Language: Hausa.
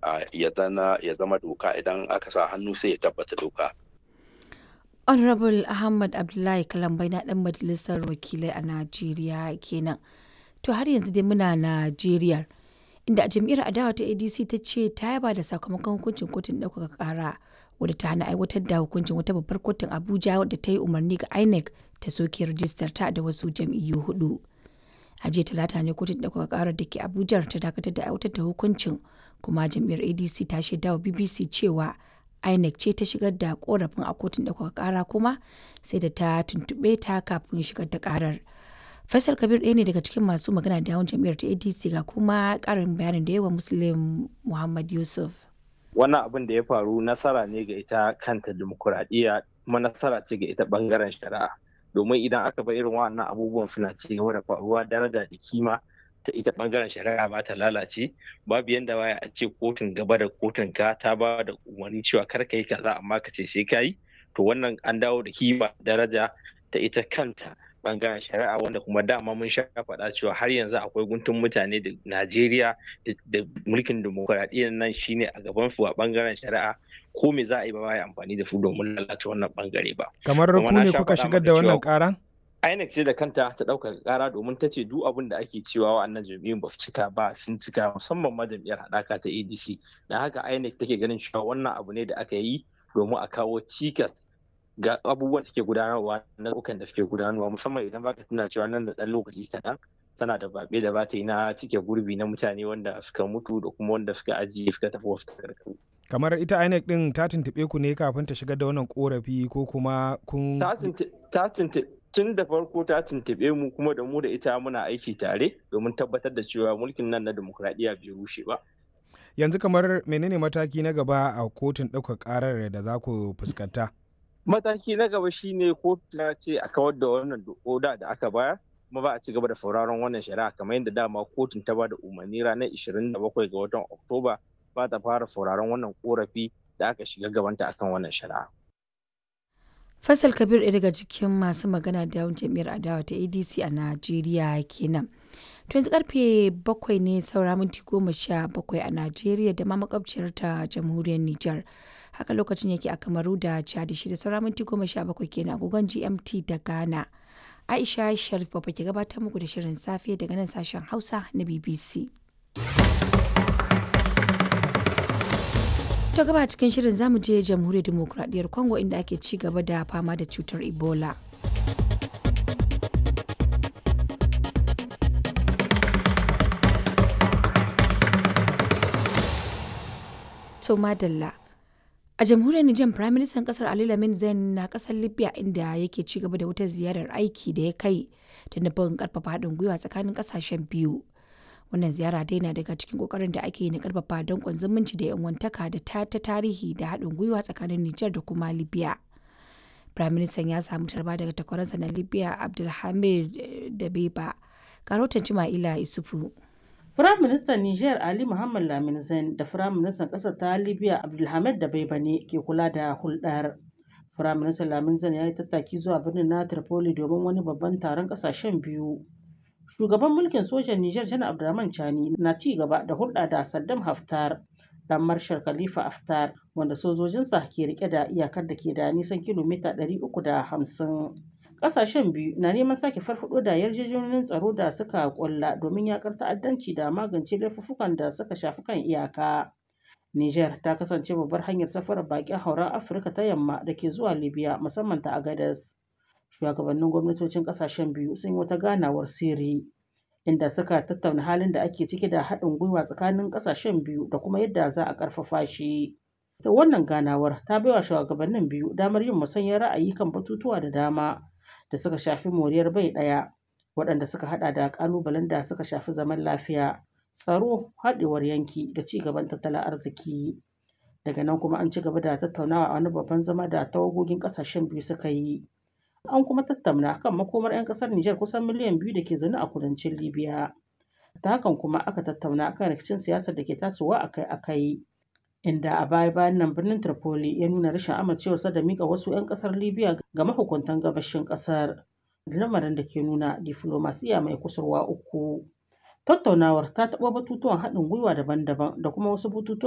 ya zama doka idan aka sa hannu sai ya tabbata doka. Honorable Ahmad Abdullahi Kalambai na ɗan majalisar wakilai a Najeriya kenan. To har yanzu dai muna Najeriya inda a jam'iyyar adawa ta ADC ta ce ta yaba da sakamakon hukuncin kotun ɗaukaka ƙara wadda ta hana aiwatar da hukuncin wata babbar kotun Abuja wadda ta yi umarni ga INEC ta soke rajistar ta da wasu jam'iyyu hudu. A jiya talata ne kotun ɗaukaka ƙarar da ke Abuja ta dakatar da aiwatar da hukuncin kuma jam'iyyar ADC ta shaida wa BBC cewa INEC ce ta shigar da korafin a kotun ɗaukaka ƙara kuma sai da ta tuntuɓe ta kafin shigar da ƙarar. Faisal Kabir ɗaya ne daga cikin masu magana da yawan jam'iyyar ta ADC ga kuma ƙarin bayanin da yawa Muslim Muhammad Yusuf. Wannan abin da ya faru nasara ne ga ita kanta dimokuraɗiyya kuma nasara ce ga ita ɓangaren shari'a. Domin idan aka bar irin wannan abubuwan suna ci gaba da faruwa daraja da kima ta ita ɓangaren shari'a ba ta lalace babu yanda baya a ce kotun gaba da kotun ka ta ba da umarni cewa kar ka yi kaza amma ka ce sai ka yi to wannan an dawo da kima daraja ta ita kanta bangaren shari'a wanda kuma dama mun sha faɗa cewa har yanzu akwai guntun mutane da Najeriya da mulkin demokuraɗiyyar nan shine a gaban su a bangaren shari'a ko me za a yi ba ya amfani da su domin lalata wannan bangare ba. Kamar ku ne kuka shigar da wannan ƙara? INEC ce da kanta ta ɗaukaka ƙara domin ta ce duk abin da ake cewa wa'annan jam'iyyun ba su cika ba sun cika musamman ma jam'iyyar haɗaka ta ADC. Da haka INEC take ganin cewa wannan abu ne da aka yi domin a kawo cikas ga abubuwan da suke gudanarwa na ɗaukan da suke gudanarwa musamman idan baka tuna cewa nan da ɗan lokaci kaɗan tana da baɓe da bata yi na cike gurbi na mutane wanda suka mutu da kuma wanda suka ajiye suka tafi wasu takardu. kamar ita INEC din ta tuntuɓe ku ne kafin ta shigar da wannan korafi ko kuma kun ta tun da farko ta tuntuɓe mu kuma da mu da ita muna aiki tare domin tabbatar da cewa mulkin nan na demokuraɗiyya bai rushe ba. yanzu kamar menene mataki na gaba a kotun ɗaukar ƙarar da za ku fuskanta? mataki na gaba shine kotu ta ce a kawar da wannan oda da aka bayar kuma ba a ci gaba da sauraron wannan shari'a kamar yadda dama kotun ta ba da umarni ranar 27 ga watan oktoba ba ta fara sauraron wannan korafi da aka shiga gabanta akan wannan shari'a Faisal Kabir ɗaya daga cikin masu magana da yawan jam'iyyar adawa ta ADC a Najeriya kenan. To yanzu karfe bakwai ne saura minti goma sha bakwai a Najeriya da ma makwabciyar ta jamhuriyar Nijar. Haka lokacin yake a Kamaru da Chad shi da saura minti goma sha bakwai kenan agogon GMT da Ghana. Aisha Sharif Baba ke gabatar muku da shirin safe daga nan sashen Hausa na BBC. To gaba cikin shirin zamu je jamhuriyar demokuraɗiyyar Congo inda ake ci gaba da fama da cutar Ebola. To madalla. A jamhuriyar Nijar Prime Minister kasar Ali Lamin Zain na kasar Libya inda yake ci gaba da wata ziyarar aiki da ya kai da nufin karfafa haɗin gwiwa tsakanin kasashen biyu. wannan ziyara dai na daga cikin kokarin da ake yi na karfafa dankon zumunci da yan wantaka da ta ta tarihi da haɗin gwiwa tsakanin Nijar da kuma Libya. Prime Minister ya samu tarba daga takwaransa na Libya Abdulhamid Dabeba. Karotan Cima'ila Isufu. Firayim Ministan Nijar Ali Muhammad Lamin Zain da Firayim Ministan ƙasar ta Libya Abdulhamid Dabeba ne ke kula da hulɗar. Firayim Ministan Lamin Zain ya yi tattaki zuwa birnin na Tripoli domin wani babban taron ƙasashen biyu. Shugaban mulkin sojan Nijar Janar Abdurrahman Chani na ci gaba da hulɗa da Saddam Haftar dan Marshal Khalifa Haftar wanda sojojinsa ke rike da iyakar da ke da nisan kilomita 350. Ƙasashen biyu na neman sake farfaɗo da yarjejeniyoyin tsaro da suka ƙulla domin yakar ta'addanci da magance laifuffukan da suka shafi kan iyaka. Nijar ta kasance babbar hanyar safarar baƙin hauren Afirka ta yamma da ke zuwa Libya musamman ta Agadez. shugabannin gwamnatocin kasashen biyu sun yi wata ganawar sirri inda suka tattauna halin da ake ciki da haɗin gwiwa tsakanin kasashen biyu da kuma yadda za a ƙarfafa shi. Ta wannan ganawar ta baiwa shugabannin biyu damar yin musanyar ra'ayi kan batutuwa da dama da suka shafi moriyar bai ɗaya waɗanda suka haɗa da ƙalubalen da suka shafi zaman lafiya, tsaro, haɗewar yanki da ci gaban tattalin arziki. Daga nan kuma an ci gaba da tattaunawa a wani babban zama da tawagogin ƙasashen biyu suka yi. an kuma tattauna kan makomar 'yan kasar Nijar kusan miliyan biyu da ke zaune a kudancin Libya. Ta hakan kuma aka tattauna kan rikicin siyasar da ke tasowa akai-akai. Inda a baya bayan nan birnin Tripoli ya nuna rashin amincewarsa da mika wasu 'yan kasar Libya ga mahukuntan gabashin kasar. Lamarin da ke nuna diflomasiya mai kusurwa uku. Tattaunawar ta taɓa batutuwan haɗin gwiwa daban-daban da kuma wasu batutuwan